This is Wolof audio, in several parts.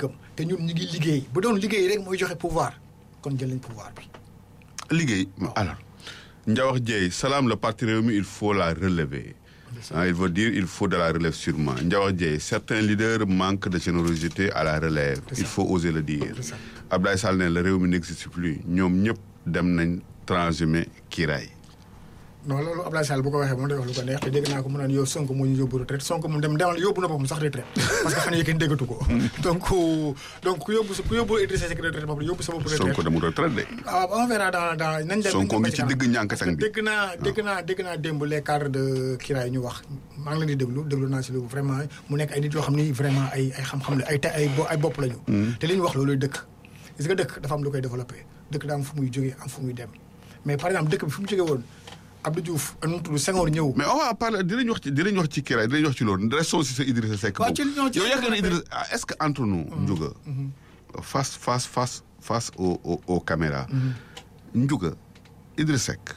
gëm te ñun ñu ngi liggéey bu doon liggéey rek mooy joxe pouvoir kon jël nañ pouvoir bi. liggéey alors Ndiawar Dieye Salam le parti Rewmi il faut la relever ah, il veut dire il faut de la relève sûrement Ndiawar Dieye certains leaders manquent de générosité à la relève C'est il ça. faut oser le dire C'est ça. Abdoulaye Sall ne le Rewmi n'existe plus ñoom ñëpp dem nañ transhumé kiiraay non loolu Abdoulaye Sall bu ko waxee moom day wax lu ko neex te dégg naa ko mu naan yow Sonko moo ñu yóbbu retraite Sonko mu dem demal yóbbu na boppam sax retraite parce que fan yii kenn déggatu ko donc donc ku yóbbu sa ku yóbbu Idrissa Seck retraite bopp yóbbu sa bopp retraite Sonko demul retraite de ah on verra dans dans nañ dem Sonko nañ dem ngi ba ci kanam. digg ñànkatang bi dégg naa dégg naa dégg naa démb les cadres de Kiraay ñu wax maa ngi leen di déglu déglu naa si lu vraiment mu nekk ay nit yoo xam ni vraiment ay ay xam-xam la ay te ay bo ay bopp lañu. te li ñu wax loolu dëkk. gis nga dëkk dafa am lu koy développé dëkk daa am fu muy jógee am fu muy dem mais par exemple dëkk bi fu mu jógee woon Abdou Diouf nu mu tudd Senghor ñëw. mais on va parler dinañ wax ci dinañ wax ci kiiraay dinañ wax ci loolu restons si sa Idrissa Seck Waaw, boobu. ci ñoo ci- yow yaakaar na Idrissa ah, est-ce que entre nous Ndiouga face face face face au au aux caméras Ndiouga Idrissa Seck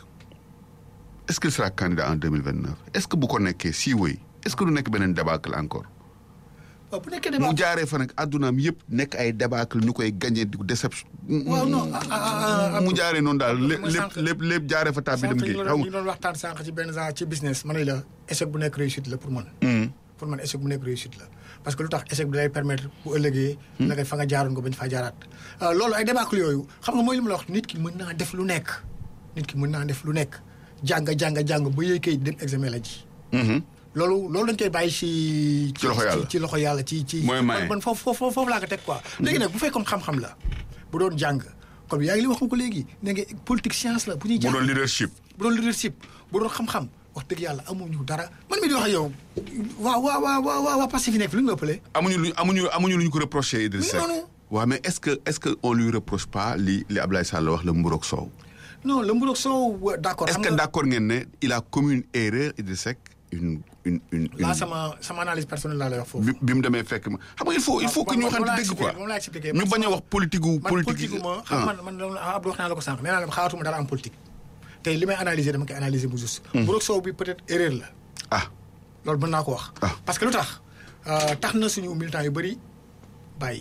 est-ce qu'il sera candidat en 2029 est-ce que bu ko nekkee si wéy est-ce que du nekk beneen débâcle encore waaw bu nekkee mu débat. jaaree fa nag addunaam yëpp nekk ay débâcle ñu koy gagné di ko déception waaw non ah ah ah mu jaaree noonu daal lépp mooy lépp sànq- lépp lépp jaaree fa tàbbi dem sànq ñu géej doon xam ñu doon waxtaan sànq ci benn genre ci business ma ne la échec bu nekk réussite la pour man. nga pour man échec bu nekk réussite la parce que lu tax échec bi day permettre bu ëllëgee. na nga fa nga jaaroon ko bañ faa jaaraat. Euh, loolu ay débâcle yooyu xam nga mooy li ma la wax nit ki mën naa def lu nekk nit ki mën naa def lu nekk jàng jàng jàng ba yëy kay dem examen la ji. loolu loolu dañ koy bàyyi ci. Ci loxo yàlla. ci loxo yàlla ci ci. Mooy maye. man man foofu foofu foofu laa ko teg quoi. léegi nag bu fekkoon xam-xam la bu doon jàng kon yaa ngi li wax nga ko léegi ne nga politique science la bu ñuy mu jàng. doon leadership bu doon leadership bu doon xam-xam wax dëgg yàlla amuñu dara man mi di wax ak yow waa waa waa waa waa waa Pastef fi nekk fi lu ñu ëppalee. amuñu lu amuñu amuñu lu ñu ko reproché Idrissa Mais Seck non, non. waaw mais est-ce que est-ce que on lui reproche pas li li Ablaye Sall wax la mburoog soow non le Mburok Sow wa- d'accord. est-ce xam que nga d'accord ngeen ne il a commis une erreur Idrissa Seck une une une laa une sama sama analyse personnelle laa lay wax foofu. bi bi mu demee fekk ma xam nga il faut il faut que ñu moom waxante laa dëgg expliqué, quoi moom laa expliqué. ñu Man bañ a sama- wax politique gu man politique politique ma xam man man loolu Abdou wax naa la ko sànq nee naa la xaatuma dara am politique. te li may analyser dama koy analyser bu juste. Mburok Sow bi peut-être erreur la. ah loolu mën naa ko wax. Ah. parce que lu tax euh, tax na suñu militants yu bëri bàyyi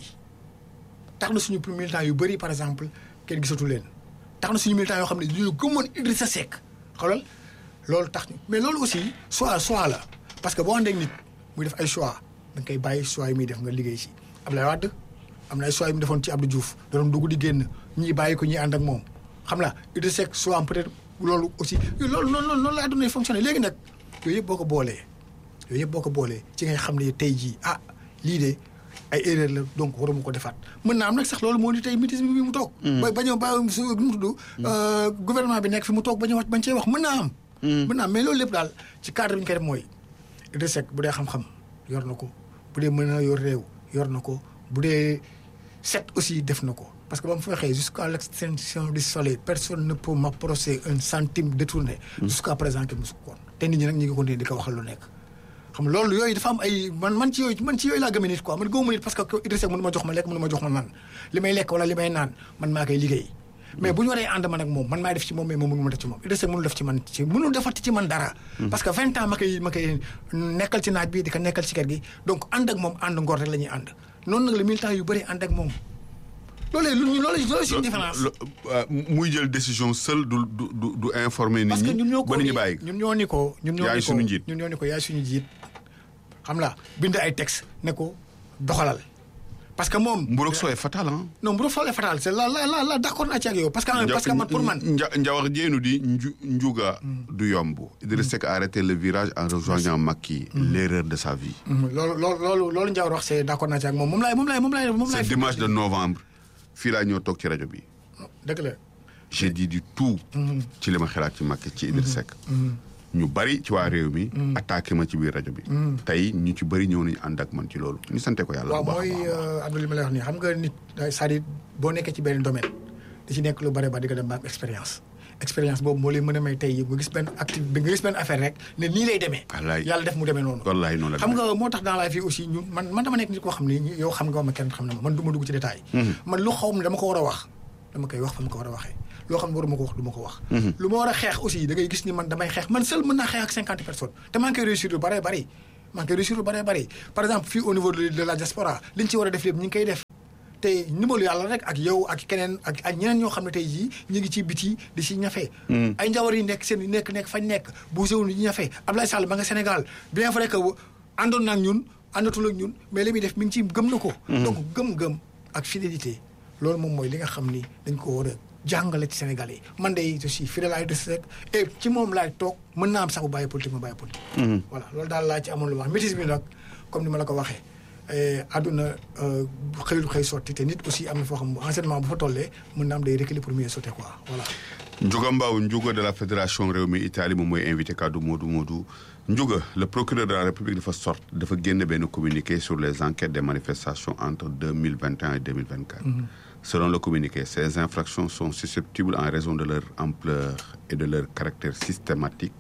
tax na suñu militants yu bëri par exemple kenn gisatu leen tax na suñu militants yoo xam ne dañoo gëmoon Idrissa Seck xoolal loolu tax ñu mais loolu aussi choix choix la parce que boo àndee ak nit muy def ay choix da nga koy bàyyi choix yi muy def nga liggéey si Abdoulaye Wade am na ay choix yu mu defoon ci Abdou Diouf da doon dugg di génn ñii bàyyi ko ñii ànd ak moom xam la Idrissa Seck choix am peut-être loolu aussi loolu noonu noonu noonu la àdduna yi fonctionné léegi nag yooyu yëpp boo ko boolee yooyu yëpp boo ko boolee ci ngay xam ne tey jii ah lii de ay erreur la donc waruma ko defaat mën naa am nag sax loolu moo di tey mutisme bi mu toog. ba bañ a ba su nu mu tudd. gouvernement bi nekk fi mu toog bañ a wax bañ cee wax mën naa am. mën naa am mais loolu lépp daal ci cadre bi ñu koy def mooy Idrissa Seck bu dee xam-xam yor na ko bu dee mën a yor réew yor na ko bu dee set aussi def na ko parce que ba mu fa waxee jusqu'à l'extinction du soleil personne ne peut m'approcher un centime détourné. jusqu'à présent kenn musu ko woon te nit ñi nag ñu ngi continuer di ko waxal lu nekk. xam nga loolu yooyu dafa am ay man man ci yooyu man ci yooyu laa gëmee nit quoi man gëmuma nit parce que Idrissa Seck mënu ma jox ma lekk mënu ma jox ma naan li may lekk wala li may naan man maa koy liggéey mais bu ñu waree ànd man ak moom man maay def ci moom mais moom mënu ma def ci moom Idrissa Seck mënul def ci man ci mënul defati ci man dara parce que vingt ans ma koy ma koy nekkal ci naaj bi di ko nekkal ci kër gi donc ànd ak moom ànd ngor rek la ñuy ànd noonu nag le militant yu bëri ànd ak moom loolee lu ñu loolu loolu suñu différence lo- euh, muy jël décision seul du du du du informer nit parce que ñi ñun ñoo ko ba nit ñi ni bàyyi ñun ñoo ni ko ñun ñoo Yaay ni ko suñu njiit. ñun ñoo ni ko yaay suñu njiit xam la bind ay texte ne ko doxalal parce que moom mburoog soow est fatal ah non bu doon falee fatal c'est la la la la d'accord naa ci ak yow parce que parce que man pour man Nja Njawar Diénu di nju njuga du yomb Idrissa Seck a arrêté le virage en rejoignant Macky l'erreur de sa vie loolu loolu loolu loolu Ndiawar wax c'est d'accord naa ci ak moom moom laay moom laay moom laay moom c'est laay dimanche de novembre fii laa ñëw toog ci rajo bi dëgg la j'ai dit du tout ci li ma xalaat ci Macky ci Idrissa Seck ñu bari ci waa réew mi attaqué ma ci biir rajo bi tey ñu ci bari ñëw nañu ànd ak man ci loolu ñu sante ko yàlla waaw bu baax a mooy baax a baax. Abdou li ma lay wax nii xam nga nit c'est-à-dire boo nekkee ci benn domaine da ci nekk lu bare ba di nga dem ba am expérience expérience boobu moo lay mën a may tey nga gis benn activité nga gis benn affaire rek ne nii lay demee Wallaay. yàlla def mu demee noonu wallaay noonu la xam demee. nga moo tax dans la vie aussi ñun man man dama nekk nit koo xam ni yow xam nga ma kenn xam na ma man du ma dugg ci détail man lu xaw ma dama ko war a wax dama koy wax fa ma ko war a waxee loo xam ne waruma ko wax du ma ko wax lu ma war a xeex aussi da ngay gis ni man damay xeex man seul mën naa xeex ak cinquante personnes te maa ngi koy réussir lu bare bari maa ngi koy réussir lu bare bari par exemple fii au niveau de de la diaspora li ñu ci war a def lépp ñu ngi koy def te ndimbalu yàlla rek ak yow ak keneen ak ak ñeneen ñoo xam ne tey jii ñu ngi ci biti di si ñafe. ay njawar yi nekk seen nekk nekk fañ nekk bu sewul ñu ñafe Abdoulaye Sall ba nga Sénégal bien vrai que àndoon na ak ñun àndatul ak ñun mais li muy def mi ngi ci gëm na ko. donc gëm-gëm ak fidélité loolu moom mooy li nga xam ni dañ ko war a jàngale ci Sénégal yi man de je suis fidèle à Idrissa Seck et ci moom laay toog mën naa am sax bu bàyyi politique ma bàyyi politique. voilà loolu daal laa ci amoon lu wax métis bi nag comme ni ma la ko waxee. àdduna xëyul xëy sotti te nit aussi am na foo xam enseignement bu fa tollee mën na am day reculer pour mieux sauter quoi voilà. Ndiouga Mbaw Ndiouga de la fédération Rewmi Italie moom mooy invité kaddu Modou Modou Ndiouga le procureur de la République dafa sort dafa génn benn communiqué sur les enquêtes des manifestations entre deux mille vingt et un et deux mille vingt quatre. Selon le communiqué, ces infractions sont susceptibles en raison de leur ampleur et de leur caractère systématique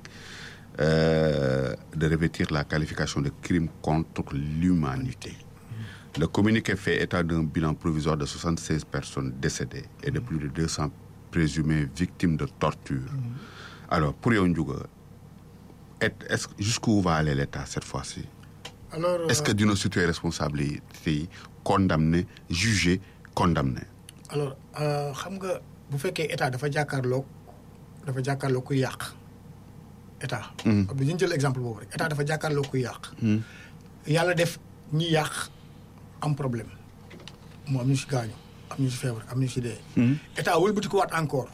euh, de revêtir la qualification de crime contre l'humanité. Le communiqué fait état d'un bilan provisoire de 76 personnes décédées et de plus de 200 présumées victimes de torture. Alors, pour Ndiouga, est-ce jusqu'où va aller l'État cette fois-ci alors Est-ce que d'une situer responsabilité condamné, jugé, condamné alors xam nga bu fekkee état dafa jàkkaarloog dafa jàkkaarloog kuy yàq état. ab ñu jël exemple boobu rek état dafa jàkkaarloog kuy yàq. yàlla def ñi yàq am problème mu am ñu si gaañu am ñu si feebar am ñu si dee. état wëlbati ko waat encore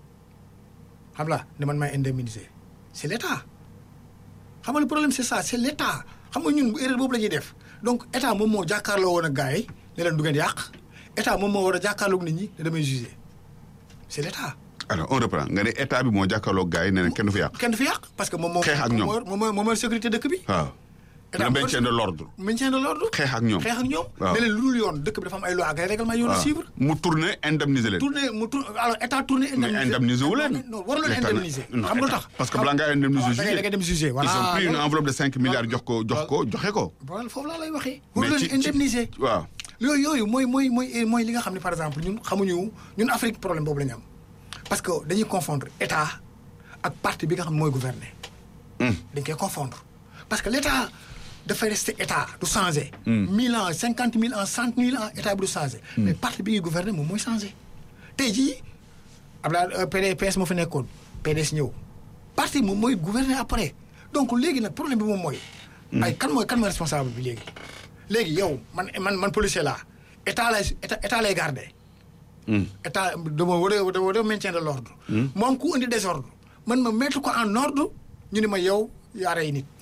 xam la ne man maay indemniser c' est l' état xam nga le problème c' est ça c' est l' état xam nga ñun erreur boobu la ñuy def donc état moom moo jàkkaarloo woon ak gars yi ne leen du ngeen yàq. état moom moo war a jàkkaarloog nit ñi ne damay jugé c' est l' état. alors on reprend nga ne état bi moo jàkkaarloog gars yi ne leen kenn du fi yàq. kenn du fi yàq parce que moom moo. xeex ak ñoom moom moo moo sécurité dëkk bi. waaw. le maintien de l' ordre. maintien de l' ordre. xeex ak ñoom xeex ak ñoom. waaw ne leen lu dul yoon dëkk bi dafa am ay loi ak ay règlement yoon a suivre. mu tourné indemniser leen. tourné mu tourné alors état tourné. mais indemniser wu leen. non waru leen indemniser. non xam nga lu tax parce que balaa ngaa indemniser da ngay da ngay dem jugé voilà. ils ont pris une enveloppe de cinq milliards jox ko jox ko joxe ko. voilà foofu laa lay waxee. mais waru ci leen indemniser. waaw. yooyu yooyu mooy mooy mooy mooy li nga xam ne par exemple ñun xamuñu ñun Afrique problème boobu la ñu am parce que dañuy confondre état ak parti bi nga xam ne mooy gouverner. dañ koy confondre parce que l' état dafay rester état du changé. mille ans cinquante mille ans cent mille ans état bi du changé. mais parti bi ngi gouverner moom mooy changé. tey jii Abdoulaye PDS moo fi nekkoon PDS ñëw parti moom mooy gouverner après donc léegi nag problème bi moom mooy. ay kan mooy kan mooy responsable bi léegi. léegi yow man man man policier laa état lay état état lay garder. état dama war a dama war a maintien de l' ordre. moom ku indi désordre man ma mettre ko en ordre ñu ne ma yow yaa rey nit.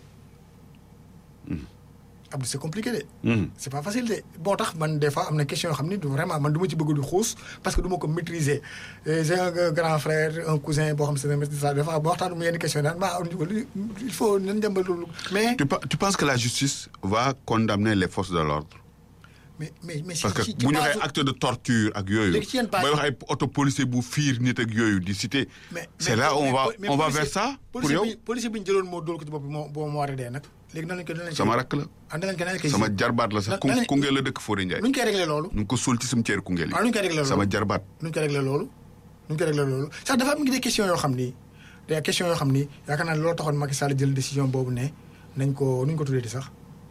Abdou c' est compliqué de. c' est pas facile de boo tax man des fois am na question yoo xam ni du vraiment man du ma ci bëgg di xuus parce que du ma ko maîtriser j'ai un grand frère un cousin boo xam ne maîtrise ça des fois boo waxtaan mu yenn question naan maa il faut nañ dem ba loolu mais. tu, tu penses que la justice va condamner les forces de l'ordre mais mais mais parce que bu ñu waxee acte de torture ak yooyu. léegi ci yenn base booy wax ay auto policier bu fiir nit ak yooyu di cité. mais c'est là on va on va vers ça. pour yow policier bi ñu jëloon moo dóor ko ci bopp bi moo moo moo war a dee nag léegi nan lañ ko nan lañ sama rakk la. ah nan lañ ko nan lañ koy sama jarbaat la sax ku Koungheul la dëkk Fodé Ndiaye. nu ñu koy réglé loolu. nu ngi ko suul ci cimetière Koungheul yi. waaw nu ñu koy réglé loolu sama jarbaat. nu ñu koy réglé loolu. nu ñu koy réglé loolu sax dafa am des questions yoo xam ni des questions yoo xam ni yaakaar naa ne loolu taxoon Macky Sall jël décision boobu ne nañ ko nu ñu ko tuddee di sax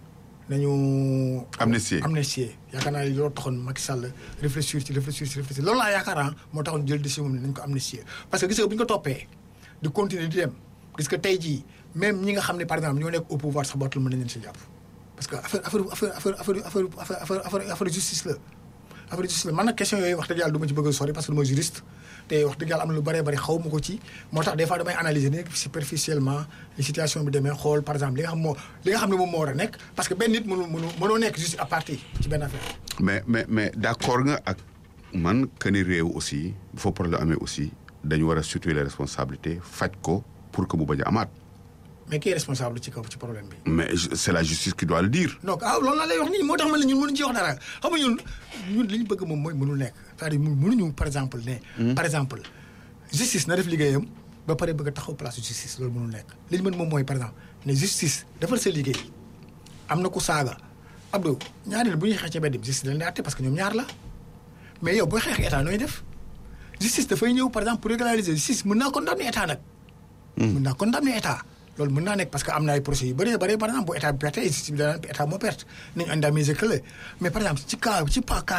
nañu. amnistie amnistie yaakaar naa ne loolu taxoon Macky Sall réfléchir ci réfléchir ci réfléchir loolu laa yaakaar ah moo taxoon jël décision ne nañ ko amnistie parce que gis nga bu ñu ko toppee di continuer di dem gis nga tey jii même ñi nga xam ne par exemple ñoo nekk au pouvoir sax bootul mën nañ leen si jàpp parce que affaire affaire affaire affaire affaire affaire affaire affaire justice la affaire justice la man nag question yooyu wax dëgg yàlla du ma ci bëgg a sori parce que du ma juriste te wax dëgg yàlla am na lu bëree bëri xaw ma ko ci moo tax des fois damay analyser ne superficiellement li situation bi demee xool par exemple li nga xam moo li nga xam ne moom moo war a nekk parce que benn nit mënu mënu mënoo nekk juste à partir ci benn affaire mais mais mais d' accord nga ak man que ni réew aussi bu fa problème amee aussi dañu war a situer les responsabilités faj ko pour que mu bañ a amaat. mais qui est responsable ci kaw ci problème bi. mais c' est la justice qui doit le dire. donc ah loolu laa lay wax nii moo tax man la ñun mënuñu ci wax dara xam nga ñun ñun li ñu bëgg moom mooy mënul nekk c'est-à-dire mënuñu par exemple ne. par exemple justice na def liggéeyam ba pare bëgg a taxaw place justice loolu mënul nekk. li ñu mën moom mooy par exemple ne justice defal sa liggéey am na ku saaga Abdou ñaari bu ñuy xeex ci mbedd bi justice dañ lay àtte parce que ñoom ñaar la mais yow booy xeex état nooy def justice dafay ñëw par exemple pour régulariser justice mën naa condamner état nag. mën naa condamner état. loolu mën naa nekk parce que am na ay procès yu bëree bëri par exemple bu état bi perte justice bi daan état moo perte nañu indemniser kële mais par exemple ci cas ci pas cas bi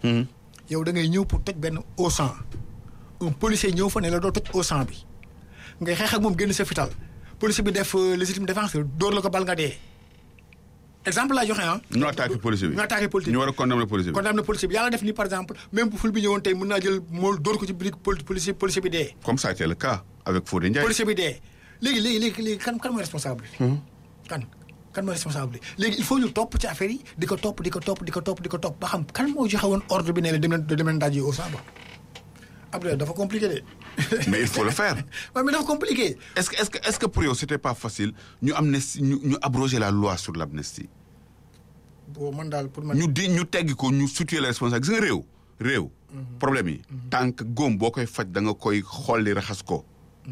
yow da ngay ñëw pour toj benn au sang un policier ñëw fa ne la doo toj au sang bi ngay xeex ak moom génn sa fital policier bi def euh, légitime défense dóor la ko bal nga dee exemple laa joxe ah. ñu attaqué policier bi ñu attaqué policier ñu bi war a condamner policier bi condamné policier bi yàlla def ni par exemple même bu ful bi ñëwoon tey mën naa jël mool dóor ko ci biir pol- policier policier bi dee. comme ça a été le cas avec Fodé Ndiaye policier bi dee léegi léegi léegi léegi kan kan mooy responsable kan kan mooy responsable léegi il faut ñu topp ci affaire yi di ko topp di ko topp di ko topp di ko topp ba xam kan moo joxe woon ordre bi ne la dem leen dem leen daje au samba Abdoulaye dafa compliqué de. mais il faut le faire waaw mais dafa compliqué. est-ce que est-ce que est-ce que pour yow c'était pas facile ñu amnistie ñu ñu abroger la loi sur l'amnistie bon man daal pour man. ñu di ñu teggi ko ñu situer les responsables gis nga réew réew problème yi tant que góom boo koy faj da nga koy xolli raxas ko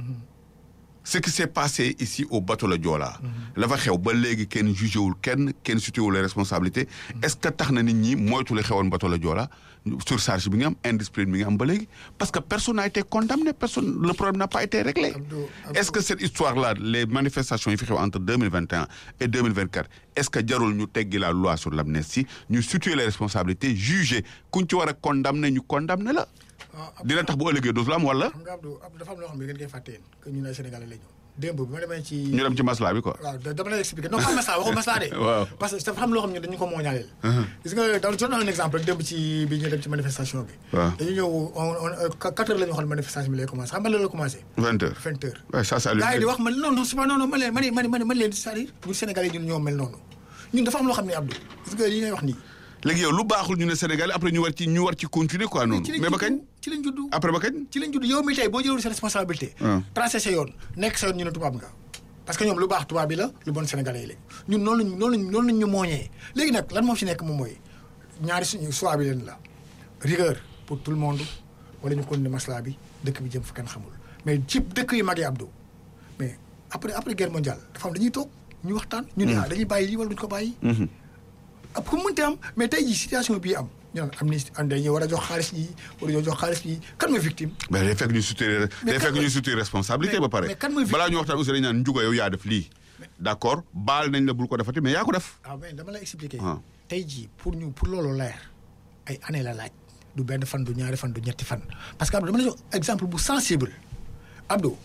ce qui s'est passé ici au bateau la Joola la fa xew ba léegi kenn jugé wul kenn kenn situé wul les responsabilités est-ce que tax na nit ñi moytu la xewoon bateau la Joola surcharge bi nga am indiscipline bi nga am ba léegi parce que personne n'a été condamné personne le problème n'a pas été réglé Abdou- Abdou- est-ce que cette histoire-là les manifestations yi fi xew entre 2021 et 2024 est-ce que jarul ñu teggi la loi sur l'amnistie ñu situer les responsabilités juger kuñ ci war a condamner ñu condamner la ah dina tax bu ëllëgee dootul am wala xam nga Abdou Abdou dafa am loo xam ne ngeen koy fàtte yéen que ñun ay Sénégalais la ñu démb bi ma demee ci. ñu dem ci masla bi quoi waaw da- dama lay expliquer non pas masla waxu masla de. Waaw. parce que dafa xam loo xam ne dañu ko mooñaaleel. gis nga daal jot naa un exemple rek démb ci bi ñu dem ci manifestation bi. Waaw. dañu ñëw on on quatre heures la ñu waxoon manifestation bi lay commencé xam nga lan la commencé. vingt heures vingt heures. ouais, ça ça lui gars yi di wax man non non c'est pas non non man leen man leen man man man leen c'est-à-dire ñun Sénégalais ñun ñoo mel noonu ñun dafa am loo xam ne Abdou gis nga li ngay wax nii. léegi yow lu baaxul ñu ne Sénégalais après ñu war ci ñu war ci continuer quoi noonu ci lañ mais ba juddu, kañ ci lañ juddu. après ba kañ ci lañ judd yow mi tey boo jëlul sa responsabilité. Ah. tracé sa yoon nekk sa yoon ñu ne tubaab nga. parce que ñoom lu baax tubaab bi la lu bon sénégalais yi la ñun noonu lañ noonu lañ noonu lañ ñu mooñee léegi nag lan moo fi nekk moom mooy ñaari suñu choix bi leen la rigueur pour tout le monde wala ñu continuer masla bi dëkk bi jëm fa kenn xamul mais ci dëkk yu mag yi Abdou mais après après guerre mondiale dafa am dañuy toog ñu waxtaan. ñu ne ah dañuy bàyyi lii wala duñ ko bàyyi. ab ku mënti am mais tey jii situation bii am ñu naan amnistie am dañuy war a jox xaalis yi war a jox xaalis yi kan mooy victime. mais day fekk ñu situer Mais day kan fekk mooy- ñu situer responsabilité mais- ba pare mais kan mooy balaa ñu waxtaan aussi dañu naan njuga yow yaa def lii d'accord baal nañ la bul ko defati mais yaa ko def ah mais dama lay expliquer. Ah. tey jii pour ñu pour loolu leer ay année la laaj du benn fan du ñaari fan du ñetti fan parce que Abdou dama lay jox exemple bu sensible Abdou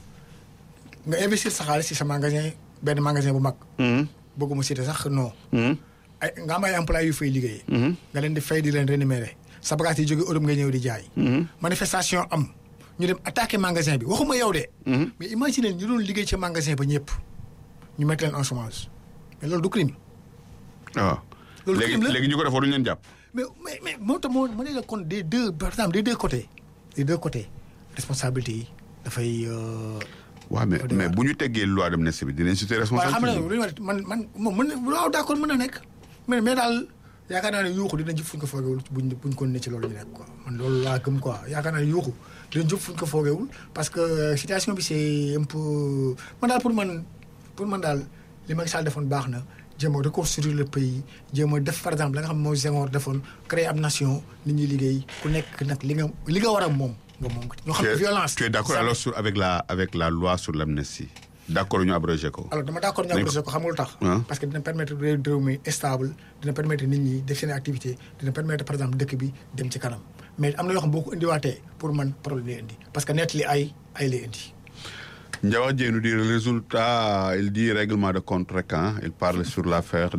nga investir sa xaalis ci sa magasin benn magasin bu mag. bëgguma citer sax non. ay nga am ay employés yu fay liggéeyee. nga leen di fay di leen rémunérer sa bagage yi jóge Europe nga ñëw di jaay. manifestation am ñu dem attaquer magasin bi waxuma yow de. mais imagine ñu doon liggéey ci magasin ba ñëpp ñu mettre leen en chômage mais loolu du crime. waaw Loolu léegi crime la. léegi ñu ko def waruñu leen jàpp mais mais mais moo tax moo ma ne la kon des deux par exemple des deux côtés des deux côtés responsabilité yi dafay. euh, waaw mais Au mais départ. bu ñu teggee loi d'amnistie bi dinañ situer waaye xam nga responsabilité lu ñu war man man moom mën na waaw d'accord mën na nekk mais mais daal yaakaar naa ne yuuxu dina jëf fu ñu ko foogewul buñ buñ ko ne ci loolu ñu nekk quoi man loolu laa gëm quoi yaakaar naa ne yuuxu dina jëf fu ñu ko foogewul parce que euh, situation bi c'est un peu man daal pour man pour man daal li Macky Sall defoon baax na jéem a reconstruire le pays jéem a def par exemple la nga xam ne mooy Senghor defoon créer am nation nit ñi liggéey ku nekk nag li nga li nga war a moom nga moom ko ñoo xam tu ne es, violence tu es d'accord ça- alors sur avec la avec la loi sur l'amnistie d'accord ñu abrogé ko alors dama d'accord ñu Nañ ko- abrogé ko xamul tax Ah. parce que dina permettre réew réew mi stable dina permettre nit ñi def seen activité dina permettre par exemple dëkk bi dem ci kanam mais am na yoo xam boo ko indiwaatee pour man problème lay indi parce que net li ay ay lay indi Ndiawa Dieng nous dit le résultat il dit règlement de compte rek hein. il parle sur l'affaire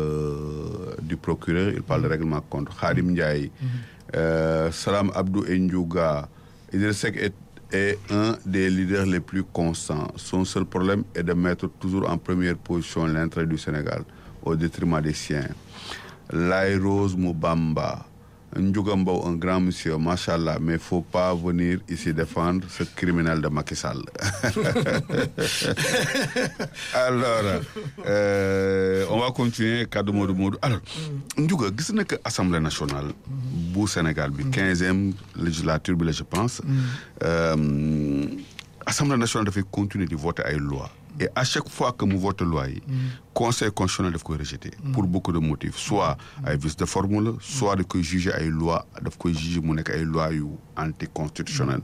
de du procureur il parle de règlement de compte Khadim Ndiaye euh, Salam Abdou Ndiouga Idriss Seck est, est un des leaders les plus constants son seul problème est de mettre toujours en première position l'intérêt du Sénégal au détriment des siens Laye Rose Moubamba Ndiouga Mbow un grand monsieur machallah mais faut pas venir ici défendre ce criminel de Macky Sall alors euh, on va continuer kaddu Modou Modou alors Ndiouga gis na que assemblée nationale bu Sénégal bi quinzième législature bi la je pense euh, assemblée nationale dafay continuer di voter ay loi et à chaque fois que mu vote loi yi conseil constitutionnel daf koy rejeter pour beaucoup de motifs soit ay vice de forme la soit da koy juger ay loi daf koy juger mu nekk ay loi yu anticonstitutionnel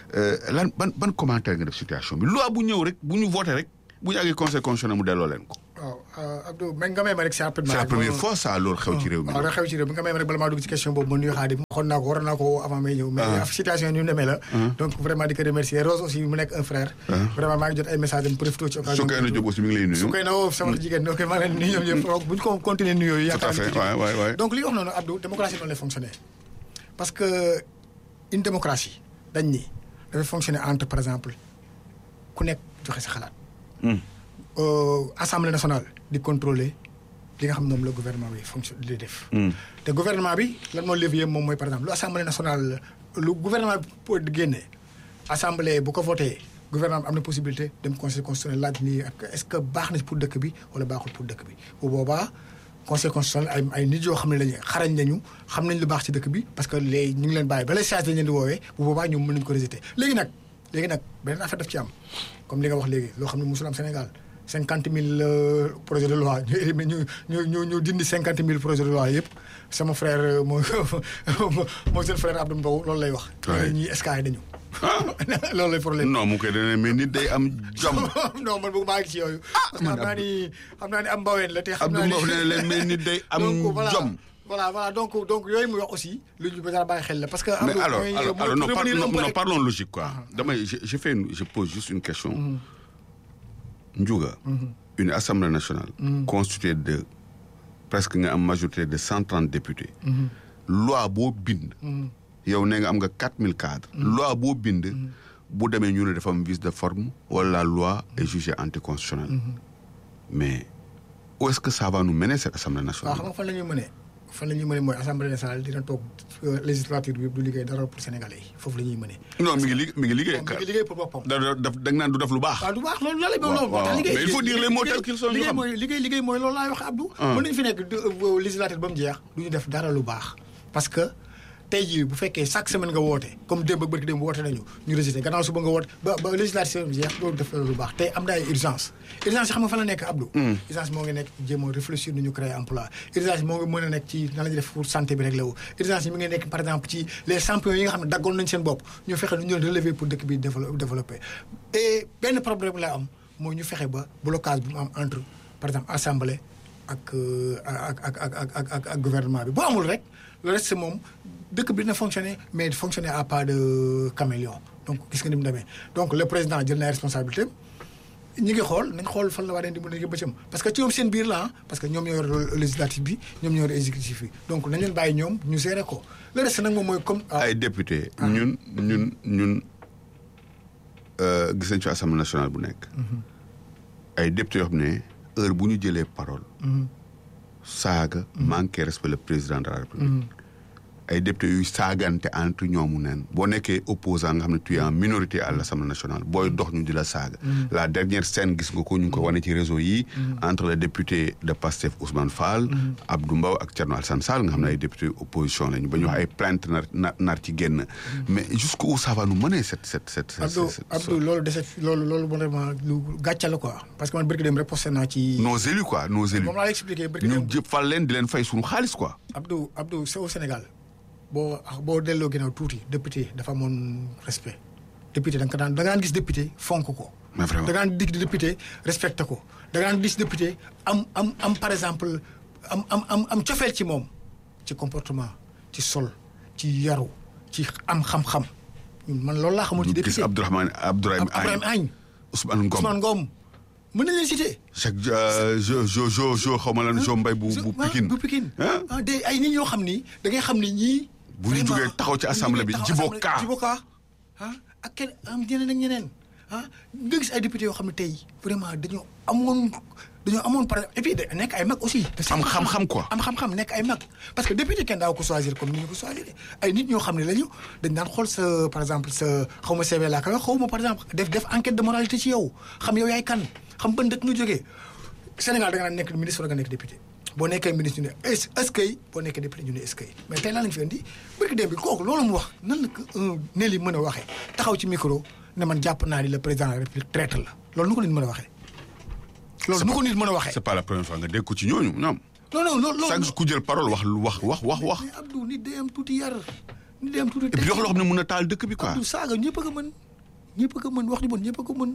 lan ban ban commentaire nga def situation bi loi bu ñëw rek bu ñu voté rek bu ñu àggee conseil constitutionnel mu delloo leen ko waaw Abdou mais nga may ma rek c'est rapidement. c'est la rek première ma- fois ça loolu xew ci réew mi. waaw da xew ci réew mi nga may ma rek bala maa dugg ci question boobu ma nuyu Xaadim waxoon naa ko waroon naa ko avant may ñëw. mais Ah. situation yi ni mu demee la. donc vraiment di ko remercier Rose aussi mu nekk un frère. vraiment maa ngi jot ay messages am profité ci occasion. Soukeyna Diop aussi mi ngi lay nuyu. su koy na woo sama jigéen ok maa ngi leen di nuyu ñoom ñëpp donc bu ñu ko continuer nuyoo yi. tout à fait yaakaar waay waay waay. donc li nga wax noonu Abdou démocratie noonu lay fonctionner parce que une démocratie dañ ni dafay fonctionner entre par exemple ku nekk joxe sa xalaat. Hmm. Euh, assemblée nationale di contrôler li nga xam ne moom la gouvernement bi fonction di def. Hmm. te gouvernement bi lan moo levier moom mooy par exemple lu assemblée nationale lu gouvernement bi pour di génne assemblée bu ko voté gouvernement bi am na possibilité dem conseil constitutionnel laaj ni ak est-ce que baax na pour dëkk bi wala baaxul pour dëkk bi bu boobaa conseil constitutionnel ay ay nit yoo xam ne lañu xarañ nañu xam nañ lu baax ci dëkk bi parce que léegi ñu ngi leen bàyyi ba les charges dañ leen di woowee bu boobaa ñoom mën nañu ko rejeter léegi nag léegi nag beneen affaire daf ci am comme li nga wax léegi loo xam ne musul am Sénégal cinquante mille projets de loi ñu éliminer ñu ñu ñu ñu dindi cinquante mille projets de loi yëpp sama frère euh, moo moo seen frère Abdou Mbow loolu lay wax. Ouais. ñii escale dañu. loolu lay problème. non mu koy dana mais nit day am jom. non man bëgg maa ngi ci yooyu. parce que man xam naa ni xam naa ni am mbaween la te xam Abdou naa ni Mbow nee na leen mais nit day am donc voilà jom. voilà voilà donc donc yooyu muy wax aussi lu ñu bëgg a bàyyi xel la parce que. mais Abdou, alors mooy- alors, mooy alors non, par- revenir un non, peu non, rek. parlons logique quoi. damay je je fais une- je pose juste une question. Ndiouga. une assemblée nationale. constituée de presque nga am majorité de cent trente députés. loi boo bind. yow nee nga am nga quatre mille cadres. loi boo bind. bu demee ñu ne dafa am vice de forme wala la loi est jugée anticonstitutionnelle. mais où est-ce que ça va nous mener cette assemblée waaw nationale. xam nga fan la ñuy mënee fan la ñuy mënee mooy assemblée nationale dina toog euh, législature bi du liggéey dara pour sénégalais yi foofu la ñuy mënee. non mi ngi liggéey mi ngi liggéey. moom mi ngi liggéey pour boppam. da da da da nga naan du def lu baax. waaw du baax loolu la lay waaw, loolu moo tax waaw. liggéey Mais il faut dire les mots tels qu'ils sont, ñu liggéey xam. mooy liggéey liggéey mooy loolu laay wax Abdou Ah. mën nañu fi nekk de- euh, législature ba mu jeex du ñu def dara lu baax parce que tey jii bu fekkee chaque semaine nga woote comme démb ak bërki démb woote nañu ñu rejeté gannaaw suba nga woote ba ba législature bi jeex loolu def lu baax tey am na ay urgence urgence yi xam nga fan la nekk Abdou urgence moo ngi nekk jéem a réfléchir nu ñu créer emploi urgence moo ngi mën a nekk ci nan la ñuy def pour santé bi rek la wu urgence yi mi ngi nekk par exemple ci les champions yi nga xam ne daggoon nañ seen bopp ñu fexe nu ñu leen relever pour dëkk bi dévelop- développer et benn problème la am mooy ñu fexe ba blocage bu mu am entre par exemple assemblée ak euh, ak ak ak ak ak ak ak gouvernement bi boo amul rek le reste moom dëkk bi dina fonctionner mais fonctionner à pas de caméléon donc gis nga ni mu demee donc le président jël na ay responsabilité ñi ngi xool nañ xool fan la waa di mën a bëccëm parce que ci ñoom seen biir la ah parce que ñoom ñoo yor le législatif bi ñoom ñoo yor exécutif bi donc nañ leen bàyyi ñoom ñu gérer ko le reste nag moom mooy comme. ah, ay député ñun ñun ñun euh, gis nañ ci assemblée nationale bu nekk. ay député yoo xam ne heure bu ñu jëlee parole. saaga. manqué respect le président de la république. ay député yuy saagante entre ñoomu neen boo nekkee opposant nga xam ne tu es en minorité à l' assemblée nationale booy dox ñu di la saaga. la dernière scène gis nga ko ñu ngi ko wane ci réseau yi. entre le député de Pastef Ousmane Fall. Abdou Mbow ak Thierno Alassane Sall nga xam ne ay député opposition lañu ba ñu wax ay plainte nar nar nar ci génn. mais jusqu'où ça va nous mener cette cette cette. cette- Abdou cette- Abdou loolu dese loolu loolu vraiment lu gàcce la quoi parce que man bëgg dem reposté naa ci. nos élus quoi nos élus. moom laa lay expliqué bëgg ñu dem jëpp fal leen di leen fay suñu xaalis quoi. Abdou Abdou c'est au Sénégal boo boo delloo ginnaaw tuuti député dafa amoon respect député da nga ko daan da nga daan gis député fonk ko. mais vraiment da nga daan dig député respecté ko da nga daan gis député am am am par exemple am am am am cofeel ci moom ci comportement ci sol ci yaru ci am xam-xam ñun man loolu laa xamul ci gis député Abdourahmane Abdourahim Abdourahim Agne Ousmane Ngom Ousmane Ngom mën nañ leen citer. chaque jo jo jo jo xaw ma lan jo mbay bu bu ah, Pikine bu Pikine ah ah de ay nit ñoo xam ni da ngay xam ni ñii. Bu ñu vraiment, jógee taxaw ci bu ñu assemblée jógee bi, taxaw Djibo assemblée- Ka. Djibo Ka ah ak kenn am ñeneen ak ñeneen ah nga gis ay députés yoo xam ne tey vraiment dañoo amoon dañoo amoon par et puis de nekk ay mag aussi. Am xam-xam quoi. am xam-xam nekk ay mag parce que député kenn daaw ko choisir comme ni ñu ko choisir ay nit ñoo xam ne lañu dañ daan xool sa par exemple sa xaw ma CV laa koy wax xaw ma par exemple def def enquête de moralité ci yow xam yow yaay kan xam ban dëkk nga jógee Sénégal da nga naan nekk ministre wala nga nekk député boo nekkee ministre ñu ne est est-ce que boo nekkee député ñu ne est-ce que mais tey lan lañ fi indi bëgg dem bi kooku loolu mu wax nan la ko un Nelly mën a waxee taxaw ci micro ne man jàpp naa ni le président de la république traître la loolu nu ko nit mën a waxee. loolu nu ko nit mën a waxee. c'est pas la première fois nga dégg ko ci ñooñu ñoom non non loolu loolu. chaque ku jël parole wax lu wax wax wax wax mais Abdou nit day am tuuti yar nit day am tuuti. et puis wax loo xam ne mun na taal dëkk bi quoi Abdou saaga ñëpp a ko mën ñëpp a ko mën wax ju bon ñëpp a ko mën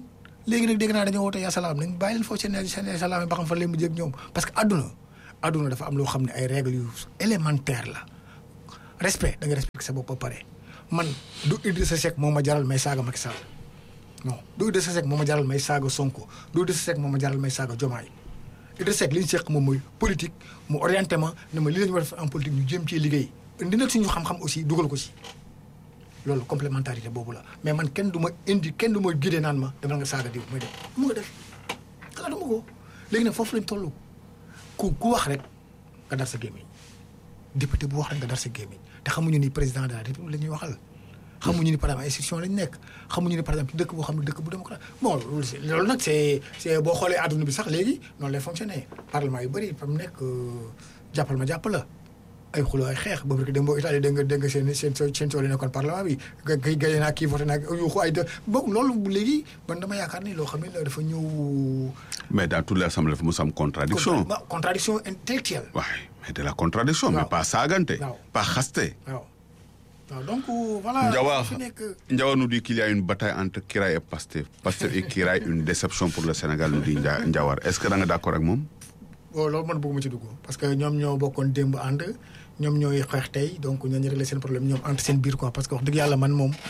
léegi nag dégg naa dañoo woote yaa salaam nañ bàyyi leen foofu seen seen yaa salaam yi ba xam fan leen mu jëg ñoom parce que àdduna àdduna dafa am loo xam ne ay règles yu élémentaire la respect da nga respecté sa bopp ba pare man du Idrissa Seck moo ma jaral may saaga Macky Sall non du Idrissa Seck moo ma jaral may saaga Sonko du Idrissa Seck moo ma jaral may saaga Diomaye Idrissa Seck li ñu seq moom mooy politique mu orienté ma ne ma li la ñu war a def en politique ñu jéem ci liggéey indi nag suñu xam-xam aussi dugal ko ci loolu complémentarité boobu la mais man kenn du ma indi kenn du ma guidé naan ma demal nga saaga diw mooy def mu nga def xalaat dama ko léegi nag foofu lañ toll ku ku wax rek nga dar sa gémmiñ député bu wax rek nga dar sa gémmiñ te xamuñu ni président de la république la ñuy waxal xamuñu ni par exemple institution lañ nekk xamuñu ni par exemple dëkk boo xam ne dëkk bu démocrate bon loolu c'est loolu nag c'est c'est boo xoolee àdduna bi sax léegi noonu lay fonctionner parlement yu bëri fa mu nekk jàppal ma jàpp la ay xuloo ay xeex ba que dem boo Italie dégg nga dégg nga seen seen seen coono nekkoon parlement bi kay gaye naa kii voté naa yuuxu ay de boobu loolu léegi man dama yaakaar ni loo xam ne dafa ñëw. mais dans toute l'assemblée dafa mos am contradiction contradiction intellectuelle. waaw mais de la contradiction mais waaw. pas saagante waaw. pas xaste waaw waaw donc voilà. Ndiawa fi nekk Ndiawa nous dit qu'il y a une bataille entre Kiraay et Pastef Pastef et Kiraay une déception pour le Sénégal nous dit Ndia- Ndiawar est-ce que da nga d'accord ak moom bon loolu man bëgguma ci dugg parce que ñoom ñoo bokkoon démb ànd ñoom ñooy xeex tey donc ñoo ñu réglé seen problème ñoom entre seen biir quoi parce que wax dëgg yàlla man moom.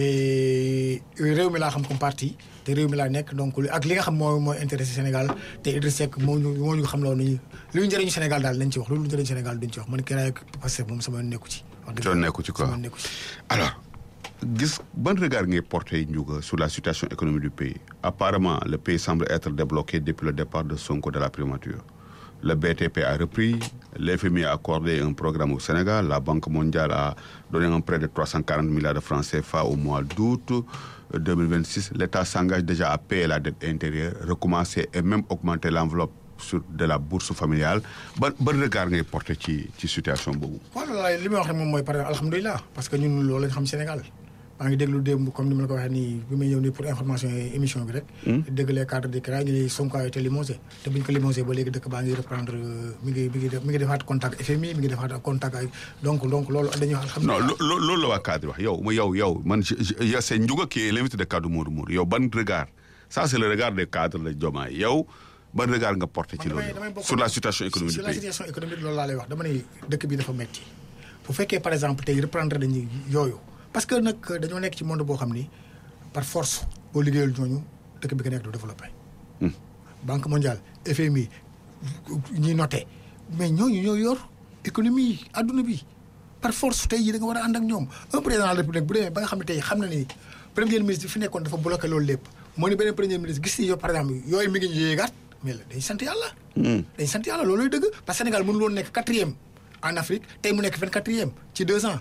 et réew mi laa xam comme parti te réew mi laa nekk donc li- ak li nga xam moo mooy intéressé Sénégal te Idriss Seck moo ñu moo ñu xam loolu ni lu ñu njëriñu Sénégal daal nañ ci wax lu ñu njëriñu Sénégal duñ ci wax man Kiraay ak Pastef moom sama nekku ci. wax dëgg Soo yàlla nekku ci quoi. sama nekku ci. alors gis ban regard ngay porter Ndiouga sur la situation économique du pays apparemment le pays semble être débloqué depuis le départ de Sonko de la primature le BTP a repris l'FMI a accordé un programme au Sénégal la Banque mondiale a donné un prêt de 340 milliards de francs CFA au mois d'août 2026 l'État s'engage déjà à payer la dette intérieure recommencer et même augmenter l'enveloppe sur de la bourse familiale ban ban regard ngay porter ci ci situation boobu voilà li may wax rek moom mooy par exemple alhamdulilah parce que ñun loolu lañ xam Sénégal maa ngi déglu démb comme ni ma la ko waxee nii bi may ñëw nii pour information yi émission bi rek. dégg les cadres de CRA ñu ne Sonko a été limogé te bu ñu ko limogé ba léegi dëkk baa ngi reprendre euh, mi ngi mi ngi def mi ngi defaat contact FMI mi ngi defaat contact ak donc donc loolu dañuy wax non alhamdulilah. lo- lo- loolu la waa cadre wax yow ma yow yow man je- je- yow c'est Ndiouga qui est l'invité de cadre Modou Modou yow ban regard ça c'est le regard des cadres de Diomaye yow ban regard nga porté ci man loolu damay damay bokk sur la situation économique sur du la pays situation économique loolu laa lay wax dama ne dëkk bi dafa metti bu fekkee par exemple tey reprendre dañuy yooyu parce que nag dañoo nekk ci monde boo xam ni par force boo liggéeyal ñooñu dëkk bi nga nekk du développé. Hmm. banque mondiale FMI ñi noté mais ñooñu ñoo yor économie adduna bi par force tey jii da nga war a ànd ak ñoom un président de la république bu demee ba nga xam ne tey xam na ni premier ministre bi fi nekkoon dafa bloqué loolu lépp moo ni beneen premier ministre gis ni yow par exemple yooyu mi ngi ñu yéegaat mais la day sant yàlla. Hmm. dañ sant yàlla looluy dëgg parce que Sénégal mënul woon nekk quatrième en Afrique tey mu nekk vingt quatrième ci deux ans.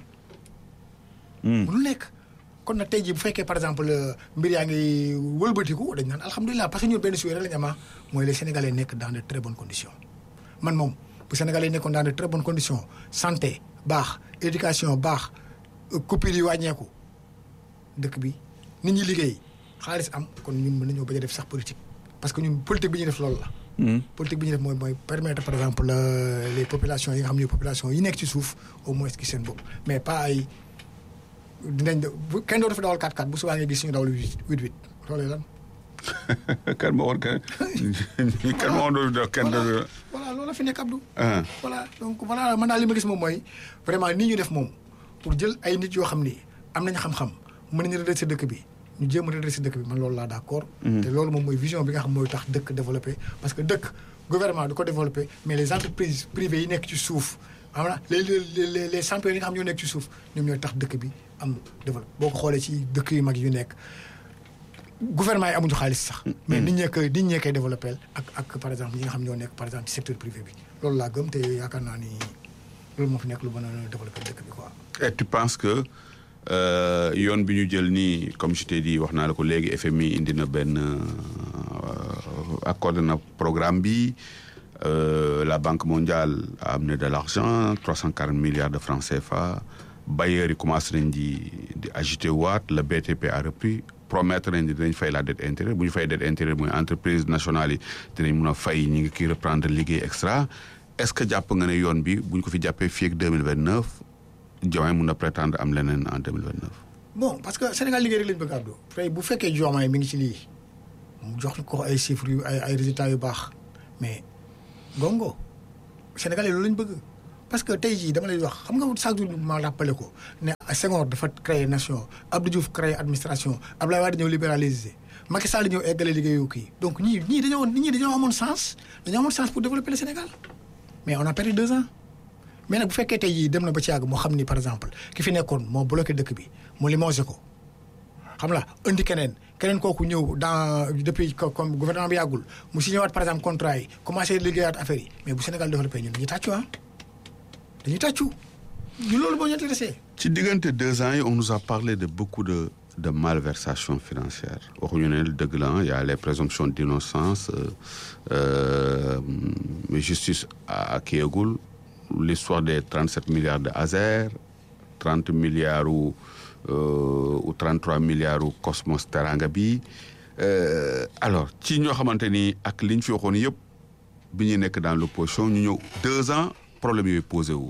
mënul nekk kon nag tey jii bu fekkee par exemple mbir yaa ngi wëlbatiku dañ naan alhamdulilah parce que ñun benn suy rek la ñu ama mooy les Sénégalais nekk dans de très bonnes conditions. man moom bu Sénégalais nekkoon dans de très bonnes conditions santé baax éducation baax coupure yi wàññeeku dëkk bi nit ñi liggéey xaalis am kon ñun mën nañoo bañ a def sax politique parce que ñun politique bi ñuy def loolu la. Hmm. politique bi ñu def mooy mooy permettre par exemple euh, les populations yi nga xam ne population yi nekk ci suuf au moins gis seen bopp mais pas ay dinañ de bu kenn doo dafa dawal 4-4 bu subaa nga gis suñu dawal 8-8 loolu lan. kan ma woon kan kan ma woon doon kenn voilà doon voilà loolu la fi nekk Abdou. ah voilà donc voilà man daal li ma gis moom mooy vraiment nii ñu def moom pour jël ay nit yoo xam ni am nañ xam-xam mën nañu redresser dëkk bi ñu jéem a redresser dëkk bi man loolu laa d'accord. te loolu moom mooy vision bi nga xam mooy tax dëkk développé parce que dëkk gouvernement du ko développé mais les entreprises privées yi nekk ci suuf xam na les les les les champions yi nga xam ñoo nekk ci suuf ñoom ñooy tax dëkk bi am développé boo ko xoolee ci dëkk yu mag yu nekk. gouvernement yi amuñu xaalis sax. mais nit ñee koy nit ñee koy développé ak ak par exemple ñi nga xam ñoo nekk par exemple ci secteur privé bi loolu laa gëm te yaakaar naa ni loolu moo fi nekk lu mën a développé dëkk bi quoi. et tu penses que euh, yoon bi ñu jël nii comme je t'ai dit wax naa la ko léegi FMI indi na benn euh, accordé na programme bi euh, la Banque mondiale a amené de l'argent 340 milliards de francs CFA bailleurs yi commencé nañ di di agité waat le BTP a repris promettre nañ di dinañ fay la dette intérieure bu ñu fay dette intérieure mooy entreprise nationale yi dinañ mun a fay ñi ngi kii reprendre liggéey extra est-ce que jàpp nga ne yoon bi bu ñu ko fi jàppee fii ak 2029 Diomaye mun na prétendre am leneen en 2029 bon parce que Sénégal liggéey rek lañ bëgg Abdou tey bu fekkee Diomaye mi ngi ci lii mu jox ko ay chiffres yu ay ay résultats yu baax mais gongo Sénégalais loolu lañ bëgg parce que tey jii dama lay wax xam nga chaque jour ma rappelé ko ne Senghor dafa créer nation Abdou Diouf créer administration Abdoulaye Wade ñëw libéraliser Macky Sall ñëw eggale liggéeyu kii donc ñii ñii dañoo ñii dañoo amoon sens dañoo amoon sens pour développer le Sénégal mais on a perdu deux ans mais nag bu fekkee tey jii dem na ba ci yàgg moo xam ni par exemple ki fi nekkoon moo bloqué dëkk bi mu limogé ko xam la indi keneen keneen kooku ñëw dans depuis comme gouvernement bi yàggul mu signé waat par exemple contrat yi commencé liggéeyaat affaire yi mais bu Sénégal développé ñun dañuy tàccu ah dañuy tàccu ñu loolu moo ñu intéressé. ci diggante deux ans yi on nous a parlé de beaucoup de de malversation financière waxuñu ne dëgg la y a les présomptions d'innocence euh, euh, justice à kiyagul l'histoire des 37 milliards de Azer 30 milliards ou euh, ou 33 milliards u Cosmos Teranga bi alors ci ñoo xamante ni ak li ñu fi waxoon yëpp bi ñu nekk dans l'opposition ñu ñëw deux ans problème yooyu posé wu